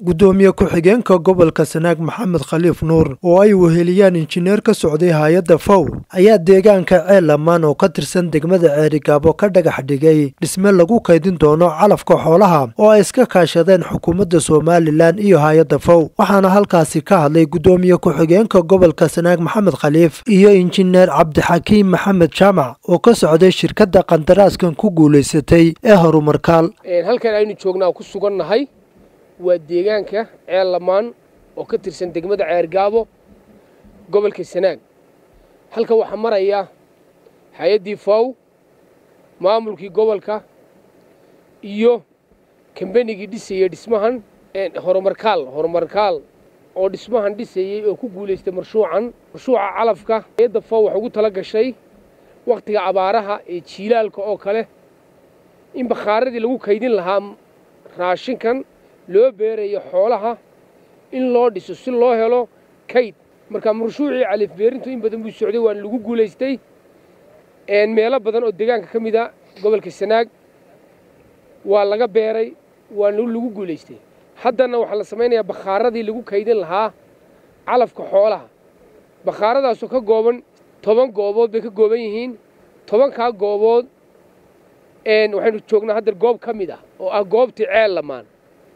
guddoomiye ku-xigeenka gobolka sanaag maxamed khaliif nuur oo ay weheliyaan injineer ka socday hay-adda fow ayaa deegaanka ceelamaan oo ka tirsan degmada ceerigaabo ka dhagax dhigay dhisme lagu kaydin doono calafka xoolaha oo ay iska kaashadeen xukuumadda somalilan iyo hay-adda fow waxaana halkaasi ka hadlay guddoomiye ku-xigeenka gobolka sanaag maxamed khaliif iyo injineer cabdixakiim maxamed jaamac oo ka socday shirkadda qandaraaskan ku guulaysatay ee horumarkaal halkan aynu joognaa ku sugannahay waa deegaanka ceel lamaan oo ka tirsan degmada ceergaabo gobolka sanaag halkan waxaa maraya hay-addii fow maamulkii gobolka iyo kambanigii dhisayey dhismahan horumarkaal horumarkaal oo dhismahan dhisayey oo ku guulaystay marshuucan marshuuca calafka hay-adda fow waxay ugu tala gashay wakhtiga abaaraha ee jiilaalka oo kale in bakhaaradii lagu kaydin lahaa raashinkan loo beerayo xoolaha in loo dhiso si loo helo kayd marka marshuucii califbeerintu in badan buu socday waana lagu guulaystay meelo badan oo deegaanka ka mid a gobolka sanaag waa laga beeray waana lagu guulaystay haddana waxaa la samaynayaa bakhaaradii lagu kaydin lahaa calafka xoolaha bakhaaradaasoo ka gooban toban goobood bay ka gooban yihiin tobankaa goobood waxaynu joognaa hadda goob ka mid ah oo ah goobtii ceel lamaan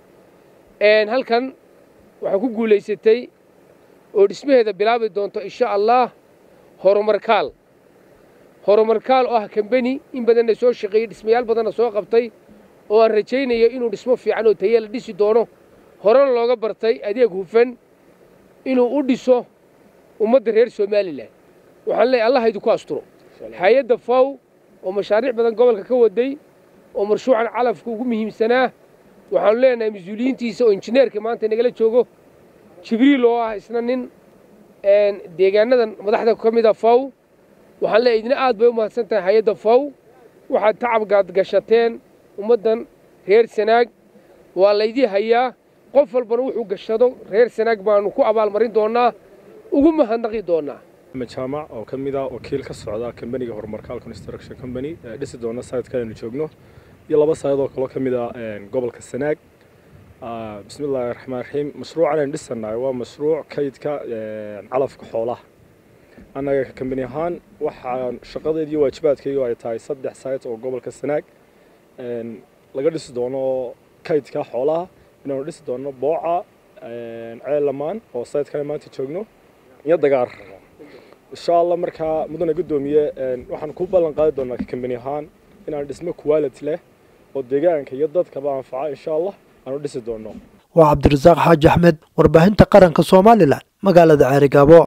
halkan waxaa ku guulaysatay oo dhismaheeda bilaabi doonto insha allah horumarkaal horumarkaal oo ah kambeni in badanna soo shaqeeyey dhismayaal badanna soo qabtay oo aan rajaynayo inuu dhismo fiican oo taye la dhisi doono horena looga bartay adeeg hufan inuu u dhiso ummadda reer somalilan waxaan leeyahy allah idinku asturo hay-adda fow oo mashaariic badan gobolka ka waday oo marshuucan calafka ugu muhiimsanaa waxaanu leenahay mas-uuliyiintiisa oo injineerka maanta nagala joogo jibriil oo ah isna nin deegaanadan madaxda ka mid a fow waxaan leeyahy idina aad bay u mahadsan tahay hay-adda fow waxaad tacabgaad gashateen ummaddan reer sanaag waa laydii hayaa qof walbana wuxuu gashado reer sanaag baanu ku abaalmarin doonnaa ugu mahadnaqi doonnaa axmed jaamac oo ka mid ah wakiil ka socda kambaniga horumarkaal construction company ee dhisi doona sayidka aynu joogno iyo laba sayad oo kaloo ka mid ah gobolka sanaag bismi illaahi raxmaan raxiim mashruucan aynu dhisanahay waa mashruuc kaydka calafka xoolaha annaga kambani ahaan waxaa shaqadeed iyo waajibaadkaygu ay tahay saddex sayt oo gobolka sanaag laga dhisi doono kaydka xoolaha inaanu dhisi doono booca ceelamaan oo sayidkan maanta joogno iyo dagaar insha allah markaa mudane guddoomiye waxaan ku ballan qaadi doonaa kambani ahaan inaan dhismo quality leh oo deegaanka iyo dadkaba anfaca insha allah aanu dhisi doono waa cabdirasaaq xaaji axmed warbaahinta qaranka somalilan magaalada ceerigaabo